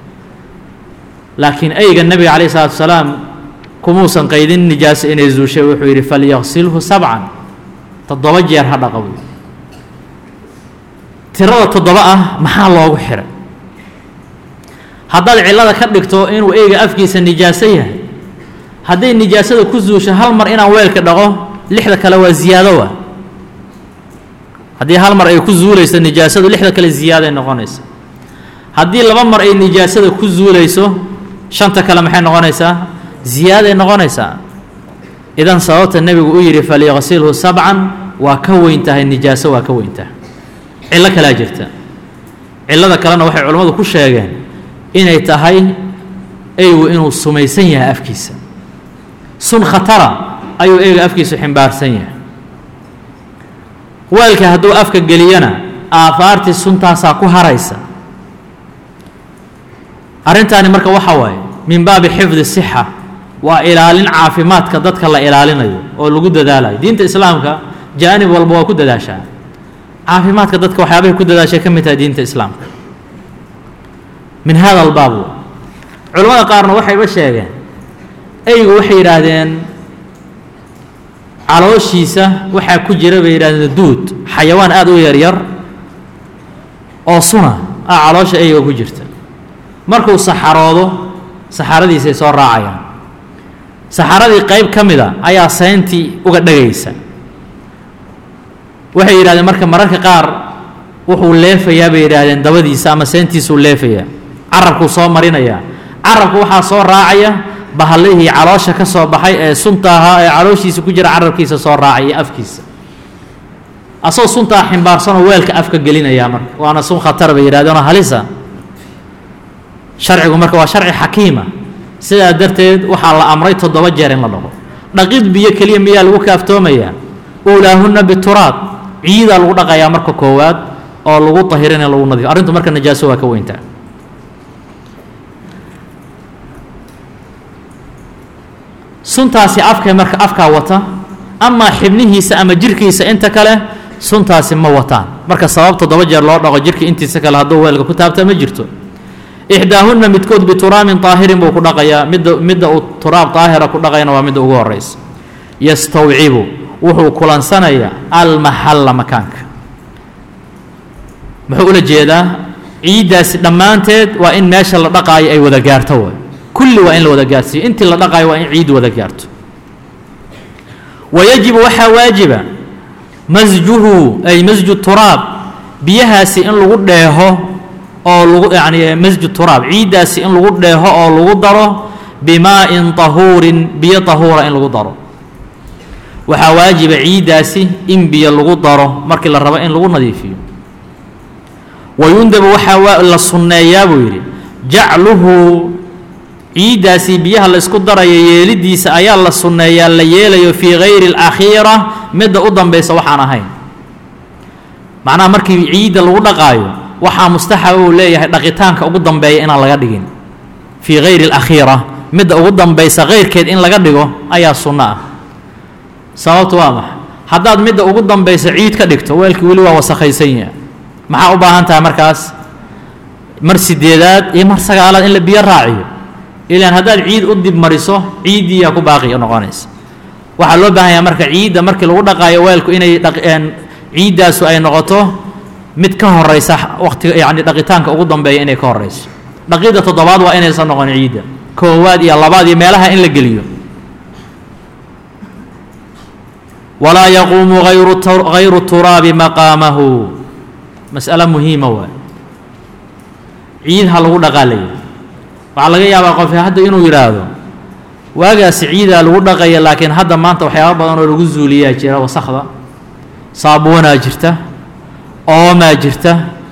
laakiin eyga nebiga calayh isalaatu wasalaam kumuusan qaydin nijaaso inay zuushay wuxuu yidhi falyaqsilhu sabcan toddoba jeer ha dhaqa buy tirada toddoba ah maxaa loogu xiray haddaad cillada ka dhigto inuu eyga afkiisa nijaaso yahay hadday nijaasada ku zuusho hal mar inaan weelka dhaqo lixda kale waa ziyaado wa haddii hal mar ay ku zuulayso nijaasadu lixda kale ziyaaday noqonaysa haddii laba mar ay nijaasada ku zuulayso shanta kale maxay noqonaysaa ziyaaday noqonaysaa idan sababta nebigu u yidhi falyaqsilhu sabcan waa ka weyn tahay nijaaso waa ka weyn tahay cillo kalaa jirta cillada kalena waxay culammadu ku sheegeen inay tahay eygu inuu sumaysan yahay afkiisa sun khatara ayuu eyga afkiisu ximbaarsan yahay weelka hadduu afka geliyana aafaartii suntaasaa ku haraysa arrintaani marka waxaa waaye min baabi xifdi sixa waa ilaalin caafimaadka dadka la ilaalinayo oo lagu dadaalayo diinta islaamka jaanib walba waa ku dadaashaa caafimaadka dadka waxyaabahay ku dadaashay ka mid tahay diinta islaamka min hada albaab culimmada qaarna waxayba sheegeen eygu waxay yidhaahdeen calooshiisa waxaa ku jira bay yidhahdeen duud xayawaan aada u yaryar oo suna ah caloosha eyga ku jirta markuu saxaroodo saxaradiisay soo raacayaan saxaradii qayb ka mida ayaa sayntii uga dhagaysa waxay yidhahdeen marka mararka qaar wuxuu leefayaa bay yidhaahdeen dabadiisa ama seyntiisuu leefayaa carabkuu soo marinayaa carabku waxaa soo raacaya bahallihii caloosha ka soo baxay ee sunta ahaa ee calooshiisa ku jira carabkiisa soo raacay iyo afkiisa asagoo suntaa ximbaarsanoo weelka afka gelinayaa marka waana sun khatar bay yidhahdeenoo halisa sharcigu marka waa sharci xakiima sidaa darteed waxaa la amray toddoba jeer in la dhaqo dhaqid biyo keliya miyaa lagu kaaftoomayaa ulaahunna bituraab ciidaa lagu dhaqayaa marka koowaad oo lagu tahirin in lagu nadiifo arrintu marka najaaso waa ka weyntaa suntaasi afkay marka afkaa wata amaa xibnihiisa ama jirkiisa inta kale suntaasi ma wataan marka sabab toddoba jeer loo dhaqo jirka intiisa kale hadduu weelka ku taabta ma jirto ixdaahunna midkood bituraabin daahirin buu ku dhaqayaa midda midda uu turaab daahira ku dhaqayana waa midda ugu horraysa yastawcibu wuxuu kulansanayaa almaxalla makaanka muxuu ula jeedaa ciiddaasi dhammaanteed waa in meesha la dhaqaayo ay wada gaarto waay kulli waa in la wada gaarsiiyo intii la dhaqaayo waa in ciid wada gaarto wayajibu waxaa waajiba masjuhu ay masju turaab biyahaasi in lagu dheeho oo lagu yacni masju turaab ciiddaasi in lagu dheeho oo lagu daro bimaa'in tahuurin biyo tahuura in lagu daro waxaa waajiba ciiddaasi in biyo lagu daro markii la rabo in lagu nadiifiyo wayundabu waxaa la sunneeyaa buu yidhi jacluhu ciiddaasi biyaha la isku darayo yeelidiisa ayaa la sunneeyaa la yeelayo fii hayri alakhiira midda u dambaysa waxaan ahayn macnaha markii ciidda lagu dhaqaayo waxaa mustaxaba uu leeyahay dhaqitaanka ugu dambeeya inaan laga dhigin fii hayri alakhiira midda ugu dambaysa kayrkeed in laga dhigo ayaa sunno ah sababtu waa maxa haddaad midda ugu dambaysa ciid ka dhigto weelkii weli waa wasakhaysan yaha maxaa u baahan tahay markaas mar sideedaad iyo mar sagaalaad in la biyo raaciyo ilaan haddaad ciid u dib mariso ciiddiiyaa ku baaqi noqonaysa waxaa loo baahan yaha marka ciidda markii lagu dhaqaayo weelku inay ciiddaasu ay noqoto mid ka horaysa waqtiga yacni dhaqitaanka ugu dambeeya inay ka horayso dhaqidda toddobaad waa inaysan noqon ciidda koowaad iyo labaad iyo meelaha in la geliyo walaa yaquumu ayru hayru turaabi maqaamahu mas'alo muhiima waay ciid ha lagu dhaqaalaya waxaa laga yaabaa qof hadda inuu yidhaahdo waagaasi ciidaa lagu dhaqaya laakiin hadda maanta waxyaaba badan oo lagu zuuliyaa jira wasakda saabuunaa jirta oomaa jirta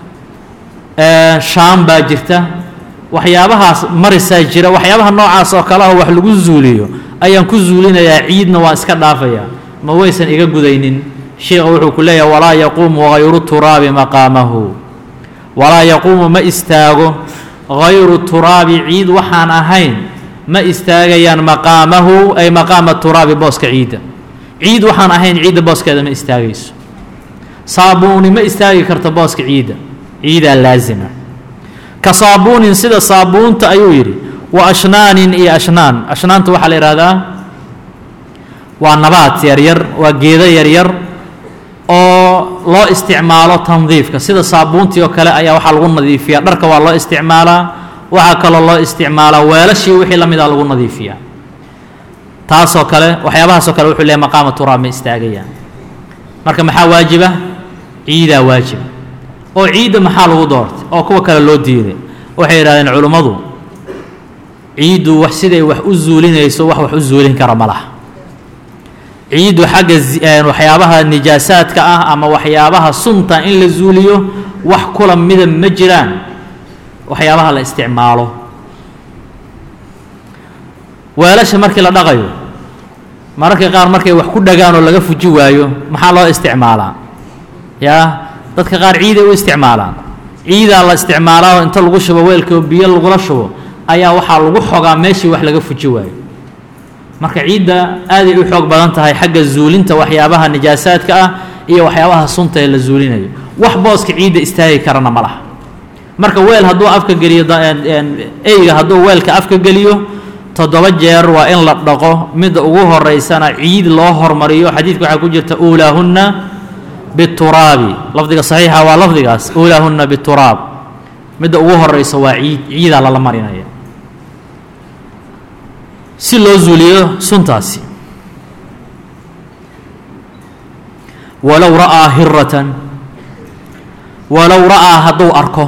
shaam baa jirta waxyaabahaas marisaa jira waxyaabaha noocaas oo kale ah wax lagu zuuliyo ayaan ku zuulinayaa ciidna waa iska dhaafayaa ma waysan iga gudaynin sheikha wuxuu ku leeyahay walaa yaquumu hayru turaabi maqaamahu walaa yaquumu ma istaago hayru turaabi ciid waxaan ahayn ma istaagayaan maqaamahu ay maqaama turaabi booska ciidda ciid waxaan ahayn ciidda booskeeda ma istaagayso saabuuni ma istaagi karto booska ciidda ciidaa laasima ka saabuunin sida saabuunta ayuu yidhi wa ashnaanin iyo ashnaan ashnaanta waxaa la yidhahdaa waa nabaad yaryar waa geedo yaryar oo loo isticmaalo tandiifka sida saabuuntii oo kale ayaa waxaa lagu nadiifiyaa dharka waa loo isticmaalaa waxaa kaloo loo isticmaalaa weelashii wixii la mida lagu nadiifiyaa taasoo kale waxyaabahaasoo kale wuxuu leeyahy maqaama turaab ma istaagayaan marka maxaa waajiba ciidaa waajiba oo ciidda maxaa lagu doortay oo kuwa kale loo diiday waxay yidhahdeen culummadu ciiddu wax siday wax u zuulinayso wax wax u zuulin kara ma laha ciiddu xagga waxyaabaha nijaasaadka ah ama waxyaabaha sunta in la zuuliyo wax kula mida ma jiraan waxyaabaha la isticmaalo weelasha markii la dhaqayo mararka qaar markay wax ku dhagaan oo laga fuji waayo maxaa loo isticmaalaa yaa dadka qaar ciiday u isticmaalaan ciidaa la isticmaalaa oo inta lagu shubo weelka oo biyo lagula shubo ayaa waxaa lagu xogaa meeshii wax laga fuji waayo marka ciidda aaday u xoog badan tahay xagga zuulinta waxyaabaha nijaasaadka ah iyo waxyaabaha sunta ee la zuulinayo wax booska ciidda istaagi karana ma laha marka weel hadduu afka geliyo eyga hadduu weelka afka geliyo toddoba jeer waa in la dhaqo midda ugu horeysana ciid loo hormariyo xadiidka waxaa ku jirta uulaahunna bituraabi lafdiga saxiixa waa lafdigaas uulaahunna bituraab midda ugu horeysa waa ciid ciidaa lala marinaya si loo zuuliyo suntaasi walow ra'aa hiratan walow ra'aa hadduu arko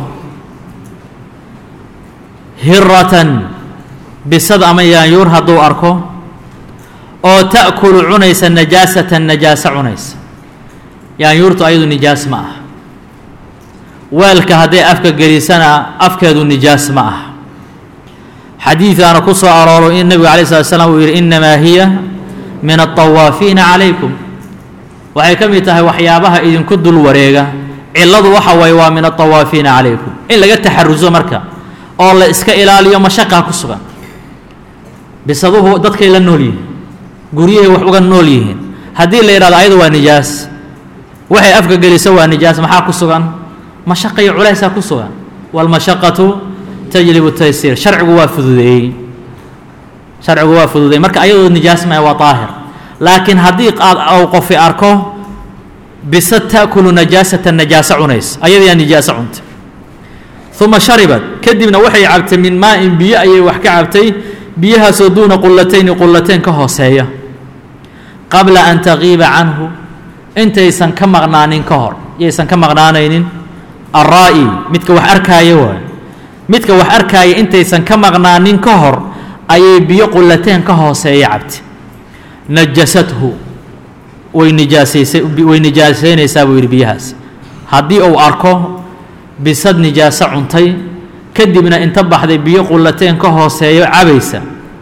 hiratan bisad ama yaanyuur hadduu arko oo ta'kulu cunaysa najaasatan najaase cunaysa yaanyuurtu ayadu nijaas ma ah weelka hadday afka gelisana afkeedu nijaas ma ah xadiidaana ku soo arooro in nebigu alay slat slam uu yidhi innamaa hiya min altawaafiina calaykum waxay ka mid tahay waxyaabaha idinku dul wareega cilladu waxa waye waa min altawaafiina calaykum in laga taxaruso marka oo la iska ilaaliyo mashaqaa ku sugan bisaduhu dadkay la nool yihin guryahay wax uga nool yihiin haddii la yidhahdo ayadu waa nijaas waxay afka geliso waa nijaas maxaa ku sugan mashaqa iyo culaysaa ku sugan waalmashaqatu tajlibu taysiir sharcigu waa fududeeyey sharcigu waa fududeeyey marka ayadoo nijaas maaha waa daahir laakiin haddii aad ou qofi arko bisa ta'kulu najaasata najaaso cunays ayadayaa nijaaso cuntay uma sharibad kadibna waxay cabtay min maa-in biyo ayay wax ka cabtay biyahaasoo duuna qullatayni qullateyn ka hooseeya qabla an taqiiba canhu intaysan ka maqnaanin ka hor yaysan ka maqnaanaynin araa'i midka wax arkaaya waay midka wax arkaaya intaysan ka maqnaanin ka hor ayay biyo qullateen ka hooseeya cabtay najasathu way nijaasaysay way nijaasaynaysaa buu yidhi biyahaas haddii uu arko bisad nijaaso cuntay kadibna inta baxday biyo qullateen ka hooseeyo cabaysa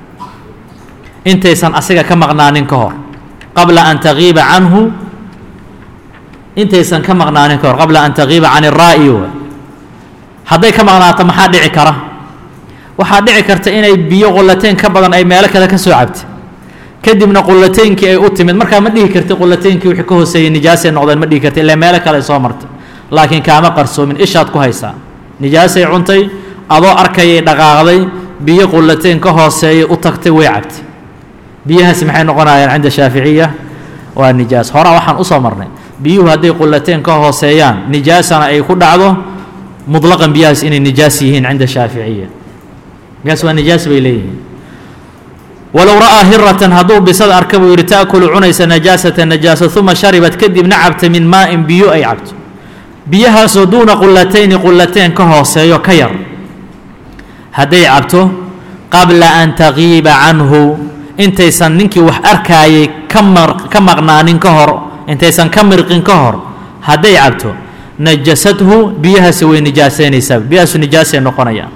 intaysan asiga ka maqnaanin ka hor qabla an taqiiba canhu intaysan ka maqnaanin ka hor qabla an taqiiba can iraa'i wa hadday ka maqnaato maxaa dhici kara waxaa dhici karta inay biyo qullateyn ka badan ay meelo kale ka soo cabtay kadibna qulateynkii ay u timid markaa ma dhihi karti qulateynkii wixii ka hooseeyey nijaasay noqdeen ma dhihi karti ilaa meelo kale ay soo martay laakiin kaama qarsoomin ishaad ku haysaa nijaasay cuntay adoo arkayay dhaqaaqday biyo qulateyn ka hooseeyay u tagtay way cabtay biyahaasi maxay noqonayaan cinda shaaficiya waa nijaas horaa waxaan usoo marnay biyuhu hadday qulateyn ka hooseeyaan nijaasana ay ku dhacdo mutlaqan biyahaas inay nijaas yihiin cinda shaaficiya biyahaas waa nijaas bay leeyihiin walow ra'aa hiratan hadduu bisad arka buu yidhi ta'kulu cunaysa najaasata najaasa uma sharibat kadibna cabta min maa'in biyo ay cabto biyahaasoo duuna qulatayni qulateen ka hooseeyo ka yar hadday cabto qabla an taqiiba canhu intaysan ninkii wax arkaayay ka mar ka maqnaanin ka hor intaysan ka mirqin ka hor hadday cabto najasathu biyahaasi way nijaasaynaysaa biyahaasu nijaasay noqonayaan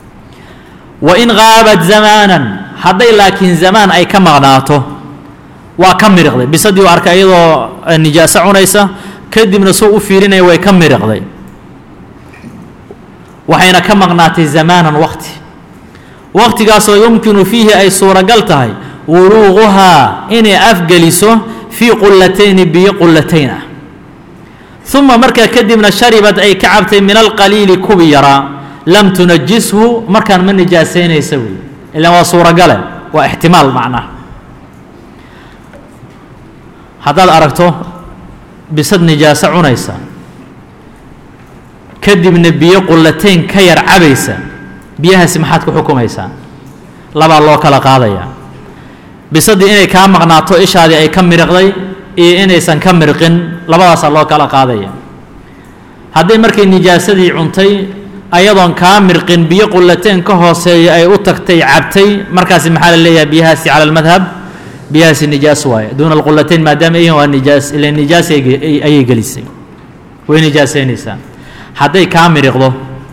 wa in qaabat zamaanan hadday laakiin zamaan ay ka maqnaato waa ka miriqday bisadii u arkay iyadoo nijaaso cunaysa kadibna suu u fiirinaya way ka miriqday waxayna ka maqnaatay zamaanan waqti waqtigaasoo yumkinu fiihi ay suuragal tahay wuluuquhaa inay afgeliso fii qullatayni biyo qullatayn ah uma markaa kadibna sharibad ay ka cabtay min alqaliili kubi yaraa lam tunajishu markaan ma nijaasaynaysa wey ilaan waa suuragale waa ixtimaal macnaha haddaad aragto bisad nijaaso cunaysa kadibna biyo qullateyn ka yar cabaysa biyahaasi maxaad ku xukumaysaa labaa loo kala qaadayaa bisaddii inay kaa maqnaato ishaadii ay ka miriqday iyo inaysan ka mirqin labadaasaa loo kala qaadaya hadday markay nijaasadii cuntay ayadoon kaa mirqin biyo qullateen ka hooseeya ay u tagtay cabtay markaasi maxaa la leeyahay biyahaasi cala almadhab biyahaasi nijaas waaye duuna alqullatayn maadaama ihin waa nijaas ila nijaas ayay gelisay way nijaasaynaysaa hadday kaa miriqdo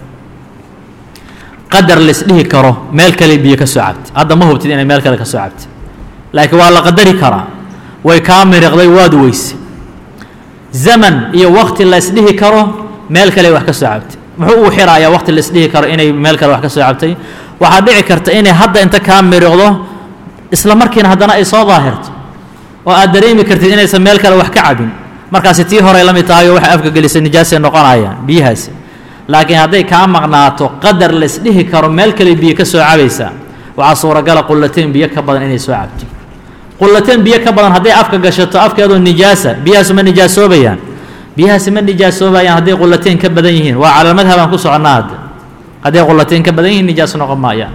qadar laisdhihi karo meel kale biyo ka soo cabtay hadda ma hubtid inay meel kale ka soo cabtay laakiin waa la qadari karaa way kaa miriqday waad weyse zaman iyo waqti la isdhihi karo meel kale wax ka soo cabtay muxuu uu xirayaa waqti la isdhihi karo inay meel kale wax ka soo cabtay waxaa dhici karta inay hadda inta kaa miriqdo isla markiina haddana ay soo daahirto oo aad dareemi kartid inaysan meel kale wax ka cabin markaasi tii horey la mid tahay oo waxay afka gelisay nijaasay noqonayaan biyahaasi laakiin hadday kaa maqnaato qadar la isdhihi karo meel kale biyo ka soo cabaysaa waxaa suuragala qullateen biyo ka badan inay soo cabto qullateen biyo ka badan hadday afka gashato afkeedoo nijaasa biyahaasu ma nijaasoobayaan biyahaasi ma nijaasoobayaan hadday qullateen ka badan yihiin waa cala madhab aan ku soconnaa hadda hadday qullateen ka badan yihiin nijaaso noqon maayaan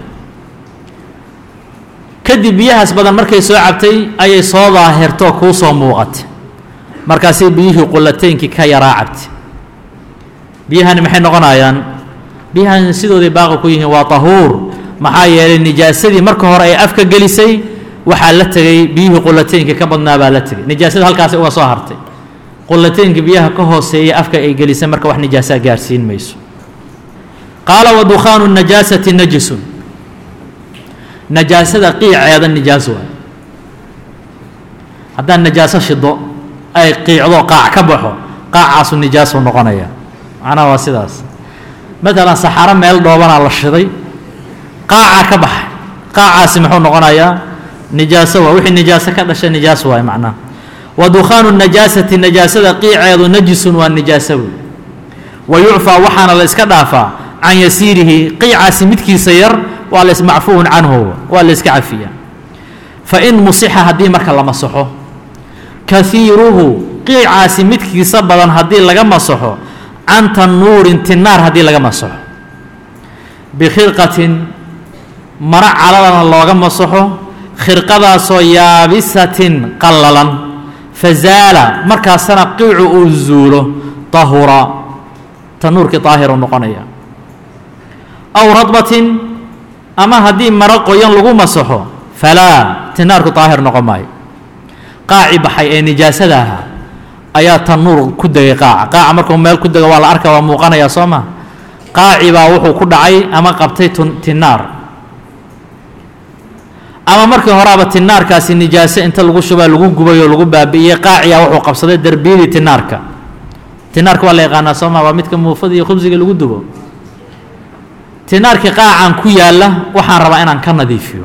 kadib biyahaas badan markay soo cabtay ayay soo daahirto kuu soo muuqatay markaasay biyihii qulateynkii ka yaraa cabtay biyahani maxay noqonayaan biyahan sidooday baaqi ku yihiin waa tahuur maxaa yeelay nijaasadii marka hore ay afka gelisay waxaa la tegay biyihii qulateynkii ka badnaa baa la tegay nijaasada halkaasi uga soo hartay qulateynkii biyaha ka hooseeya afka ay gelisay marka wax nijaasaa gaarsiin mayso qaala wa dukhaanu najaasati najisun najaasada qiiceeda nijaas waay haddaan najaaso shido ay qiicdo qaac ka baxo qaacaasu nijaasuu noqonaya macnaha waa sidaas maalan saxaro meel dhoobanaa la shiday qaacaa ka baxay qaacaasi muxuu noqonayaa nijaaso waa wixii nijaaso ka dhashay nijaas waay macnaha wa dukhaanu najaasati najaasada qiiceedu najisun waa nijaaso wey wa yucfaa waxaana la iska dhaafaa can yasiirihi qiicaasi midkiisa yar waa la ismacfuun canhu waa la iska cafiya fa in musixa haddii marka la masaxo kahiiruhu qiicaasi midkiisa badan haddii laga masaxo can tanuurin tinaar haddii laga masaxo bikhirqatin maro caladana looga masaxo khirqadaasoo yaabisatin qallalan fazaala markaasana qiicu uu zuulo tahura tanuurkii daahiru noqonaya aw radbatin ama haddii maro qoyan lagu masaxo falaa tinaarku daahir noqon maayo qaaci baxay ee nijaasada ahaa ayaa tanuur ku degay qaaca qaaca markuu meel ku dego waa la arka waa muuqanayaa soo ma qaaci baa wuxuu ku dhacay ama qabtay tinaar ama markii horaaba tinaarkaasi nijaaso inta lagu shubaa lagu gubay oo lagu baabi'iyey qaaciyaa wuxuu qabsaday derbiyadii tinaarka tinaarka waa la yaqaanaa soo ma waa midka muufada iyo khubsiga lagu dubo tinaarkii qaacan ku yaalla waxaan rabaa inaan ka nadiifiyo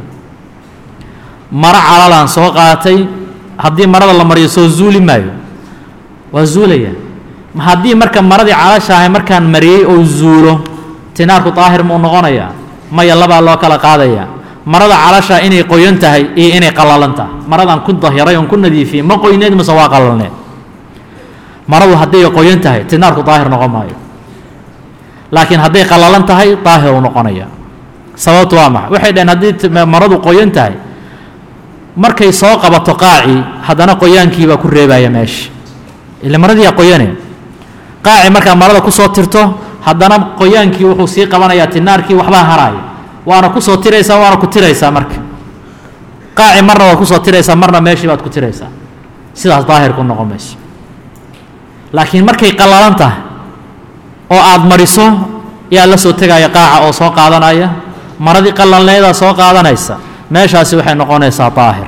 maro calalaan soo qaatay haddii marada la mariyo soo zuuli maayo waa zuulaya haddii marka maradii calasha ahay markaan mariyey oo zuulo tinaarku daahir muu noqonayaa maya labaa loo kala qaadaya marada calashaa inay qoyan tahay iyo inay qallalan tahay maradaan ku dahiray oon ku nadiifiyey ma qoyneed mase waa qallalneed maradu hadday qoyan tahay tinaarku daahir noqon maayo laakiin hadday qallalan tahay daahir uu noqonaya sababtu waa maxa waxay dhaheen haddii maradu qoyan tahay markay soo qabato qaaci haddana qoyaankiibaa ku reebaya meesha ila maradiiyaa qoyane qaaci markaa marada kusoo tirto haddana qoyaankii wuxuu sii qabanayaa tinaarkii waxbaa haraaya waana kusoo tiraysaa waana ku tiraysaa marka qaaci marna waad kusoo tiraysaa marna meeshii baad ku tiraysaa sidaas daahir ku noqon mayso laakiin markay qallalan tahay oo aada mariso yaa la soo tegaya qaaca oo soo qaadanaya maradii qallalneedaa soo qaadanaysa meeshaasi waxay noqonaysaa daahir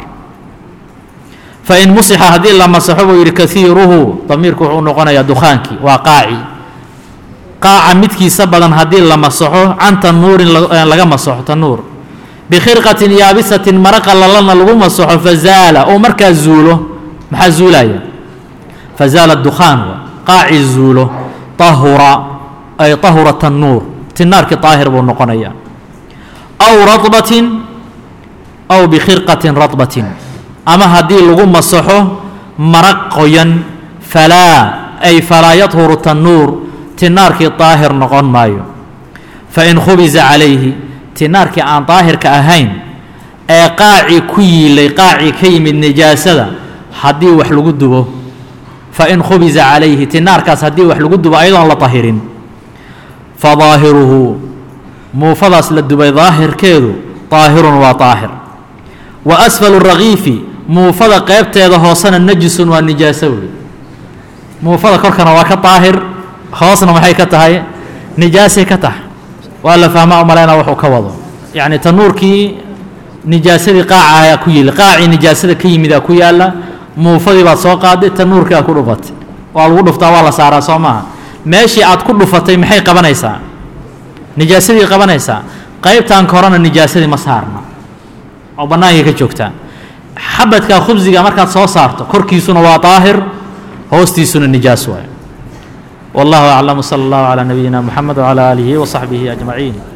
fa in musixa haddii la masaxo buu yidhi kaiiruhu damiirku wuxuu noqonayaa dukhaankii waa qaaci qaaca midkiisa badan haddii la masaxo can tanuurin laga masaxo tanuur bikhirqatin yaabisatin maro qallalanna lagu masaxo fazaala oo markaa zuulo maxaa zuulaya fazaala dukhaan qaaci zuulo tahura ay tahura tanuur tinaarkii daahir buu noqonayaa aw radbatin aw bikhirqatin radbatin ama haddii lagu masaxo maraq qoyan falaa ay falaa yadhuru tanuur tinaarkii daahir noqon maayo fain khubisa calayhi tinaarkii aan daahirka ahayn ee qaaci ku yiilay qaaci ka yimid nijaasada haddii wax lagu dubo fain khubisa calayhi tinaarkaas haddii wax lagu dubo ayadoon la tahirin fa daahiruhu muufadaas la dubay daahirkeedu daahirun waa daahir wa asfalu rakiifi muufada qeybteeda hoosena najisun waa nijaaso wey muufada korkana waa ka daahir hoosna maxay ka tahay nijaasay ka tahay waa la fahmaa u malaynaa wuxuu ka wado yacni tanuurkii nijaasadii qaaca ayaa ku yili qaacii nijaasada ka yimidaa ku yaalla muufadii baad soo qaaday tanuurkii aad ku dhufatay waa lagu dhuftaa waa la saaraa soo maaha meeshii aad ku dhufatay maxay qabanaysaa nijaasadii qabanaysaa qaybtan korena nijaasadii ma saarna oo bannaankay ka joogtaa xabadka khubsiga markaad soo saarto korkiisuna waa daahir hoostiisuna nijaas waay والله أعلم صلى الله على نبينا محمد وعلى آله وصحبه أجمعين